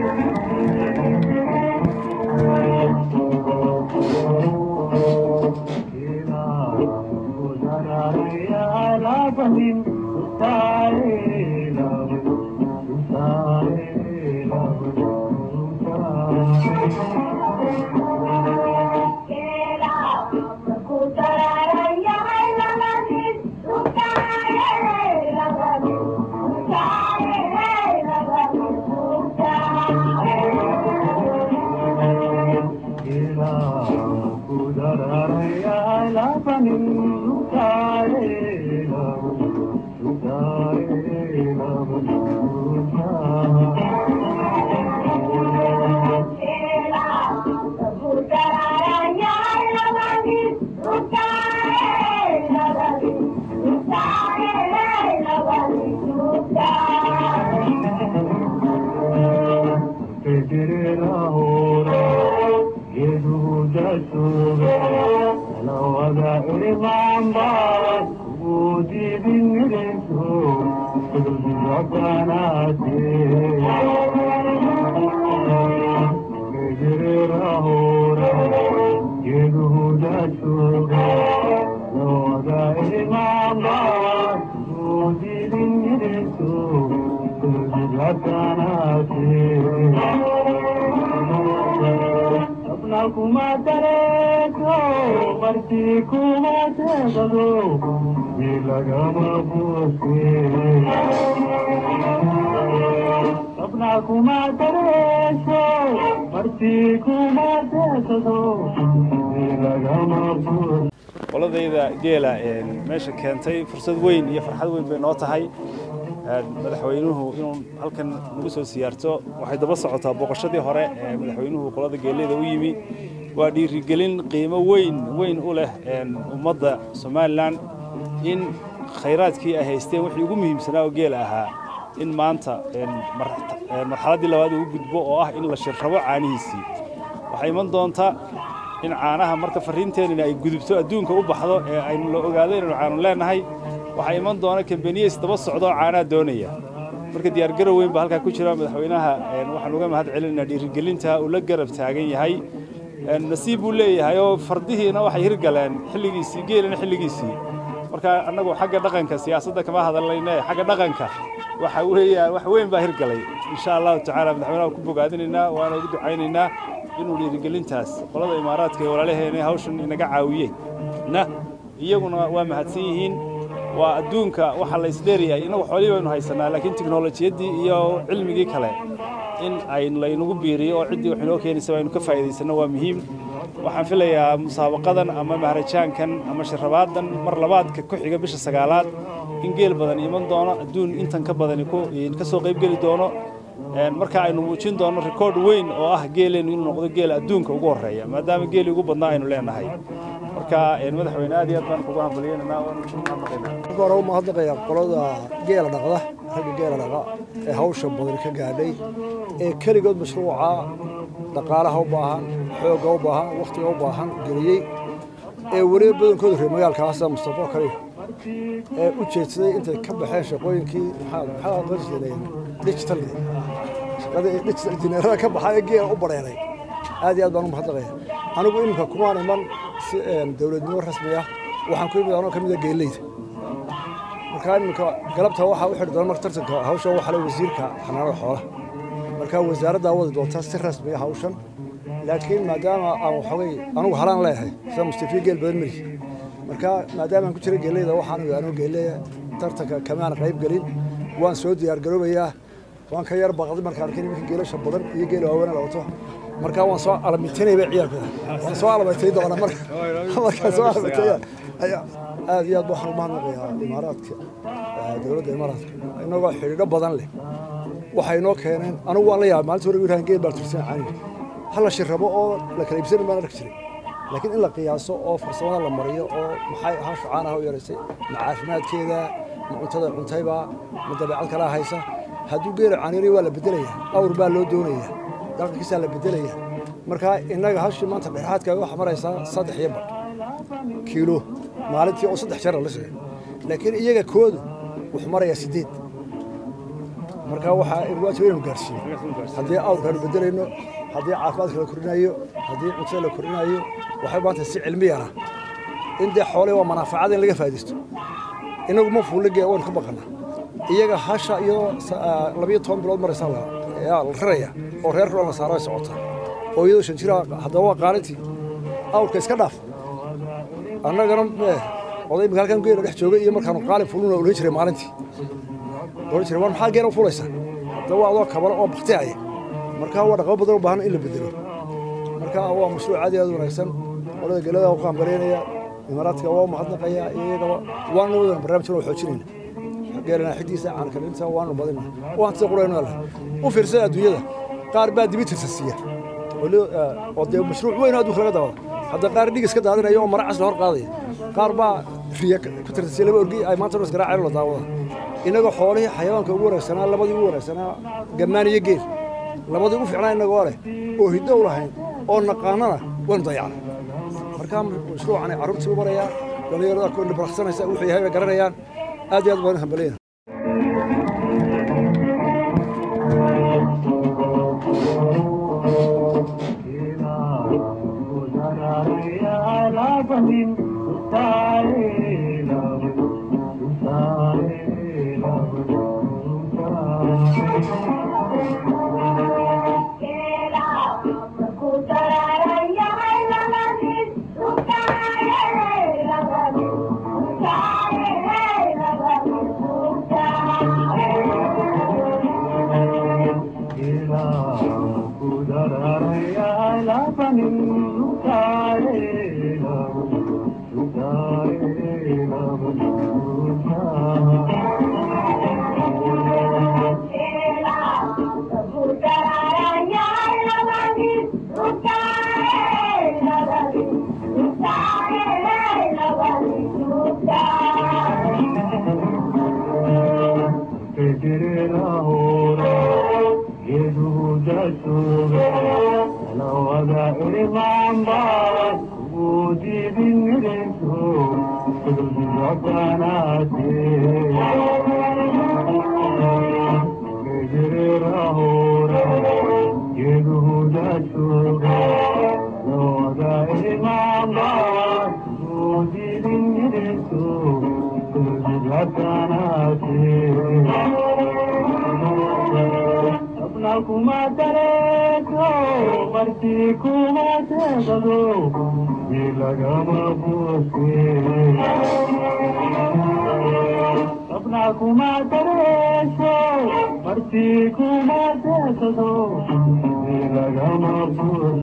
qoladayda geela meesha keentay fursad weyn iyo farxad weyn bay noo tahay madaxweynuhu inuu halkan nagu soo siyaarto waxay daba socotaa booqashadii hore ee madaxweynuhu qolada geeleyda u yimi waa dhiirigelin qiimo weyn weyn u leh ummadda somalilan in khayraadkii ay haysteen wixii ugu muhiimsanaa oo geela ahaa in maanta marxaladdii labaad uu gudbo oo ah in la shirrabo caanihiisii waxay iman doontaa in caanaha marka farriinteenina ay gudubto adduunka u baxdo ee aynu la ogaado inaynu caanu leennahay waxaa iman doona kambaniyeys daba socdo oo caanaha doonaya marka diyaargarow weyn baa halkaa ku jira madaxweynaha waxaan uga mahad celinaynaa dhiirigelinta uu la garab taagan yahay nasiib buu leeyahay oo fardihiina waxay hirgaleen xilligiisii geelina xilligiisii marka annagu xagga dhaqanka siyaasadda kama hadalnayne xagga dhaqanka waxa weeyaan wax weyn baa hirgalay insha allahu tacaala madaxweynaha ku bogaadinaynaa waana ugu ducaynaynaa inuu dhiirigelintaas qolada imaaraadka ee walaalaheena hawshan inaga caawiyeen na iyaguna waa mahadsan yihiin waa adduunka waxa la isdheeryahay inagu xoolihii baynu haysanaa laakiin tiknolojiyaddii iyo cilmigii kale in ay laynagu biiriyo oo ciddii wax inoo keenaysa aynu ka faa'iidaysanno waa muhiim waxaan filayaa musaabaqadan ama mahrajaankan ama shirrabaadan mar labaadka ku xiga bisha sagaalaad in geel badan iman doono adduun intan ka badani ka soo qayb geli doono marka aynu muujin doono rikoord weyn oo ah geeleennu inuu noqdo geela adduunka ugu horreeya maadaama geeli ugu badnaa aynu leenahay marka madaxweyne aad iyo aad baan kugu hambalyeynanaa marka hore u mahadnaqayaa qolada geela dhaqda ragga geela dhaqa ee hawsha badan ka gaadhay ee keligood mashruuca dhaqaalaha u baahan xoogga u baahan wakhtiga u baahan geliyey ee weliba badankooda reer magaalkaasa mustafo kale ee u jeedsaday intay ka baxeen shaqooyinkii maxaa qarsleen digital shaqadii digital injineerada ka baxay ee geela u bareeray aad iyo aad baan u mahadnaqaya anigu iminka kumaan iman si dowladnimo rasmi ah waxaan ku imid anoo ka mid a geeleyda markaa iminka galabta waxaa u xidhi doona marka tartanka hawsha waxaa le wasiirka xanaanada xoolaha markaa wasaaraddaa wadi doonta si rasmi ah hawshan laakiin maadaama aan waxoogay anugu halaan leeyahay sida mustafiya geel badan mari markaa maadaama aan ku jira geeleyda waxaan anuu geeleya tartanka kamaan qayb gelin waan soo diyaargaroobayaa waan ka yar baqday markaan arkay nimanka geelasha badan iyo geela waaweyn la wato markaa waan soo alamitinayba ciyaalkooda waan soo alamatay doona marka markaan soo alamatay aad iyo aad waxaan u mahadnaqayaa imaaraadka dowladda imaaraadka inagoo xidhiidho badan leh waxay noo keeneen anigu waan la yaabay maalinta hore wiraan geel baan tursan caaniga hal la shirrabo oo la kala iibsanin baan arki jiray laakiin in la qiyaaso oo farsamada la mariyo oo maxay ahaa shucaanaha u yaraysay ma caafimaadkeeda ma cuntada cuntayba ma dabeecad kalaa haysa hadduu geela caaniray waa la bedelayaa awr baa loo doonayaa dhaqankiisaa la bedelayaa markaa innaga hashii maanta dhexaadka waxaa maraysaa saddex iyo badh kiilo maalintii oo saddex jeer la sheegay laakiin iyaga koodu wuxuu marayaa siddeed marka waxaa waajib inaynu gaarsiino haddii awrkaanu bedelayno haddii caafimaadka la korinayo haddii cuntada la korinayo waxay maanta si cilmiyana in dee xoolihii waa manaafacada in laga faa'iidaysto inagu ma fuulige waynu ka baqana iyaga hasha iyadoo labiyo toban bilood maraysa la raraya oo reer rulan la saaro ay socota oo iyadoo shan jira haddaba waa qaalintii awrka iska dhaaf annagana oday imika halkan geela dhex joogay iyo markaanu qaalin fuluna odhan jiray maalintii odhan jiray war maxaa geela u fulaysa haddaba waa adoo kabalo oo baktiaya marka waa dhaqamo badan u baahan in la bedelo marka waa mashruuc aad iyo aad wanaagsan qolada gelada u qaanbaleynaya imaaraadka waa mahadnaqaya iyagaba waana wadan barnaamijkan oo xoojinayna geelana xidiisa caankalinta waanu badina waan sida qurayno leh u fiirsada adduunyada qaar baa dibi tirsasiya oo dee mashruuc weyn adduunka laga daawada hadda qaar dhig iska daadinaya oo mara cas la hor qaadaya qaar baa riya ku tirsasiya laba orgi ay maanta iska raaceen la daawada inagoo xoolihii xayawaanka ugu wanaagsanaa labadii ugu wanaagsanaa gammaan iyo geel labadii ugu fiicnaa inagoo leh oo hiddo u lahayn oo naqaanana waynu dayacnay marka mashruucani carruurtii u marayaa dhallinyarada kuwa baraqsanaysa wuxuu yahay bay garanayaan aad iyo aad baan hambaleyna Marti kuma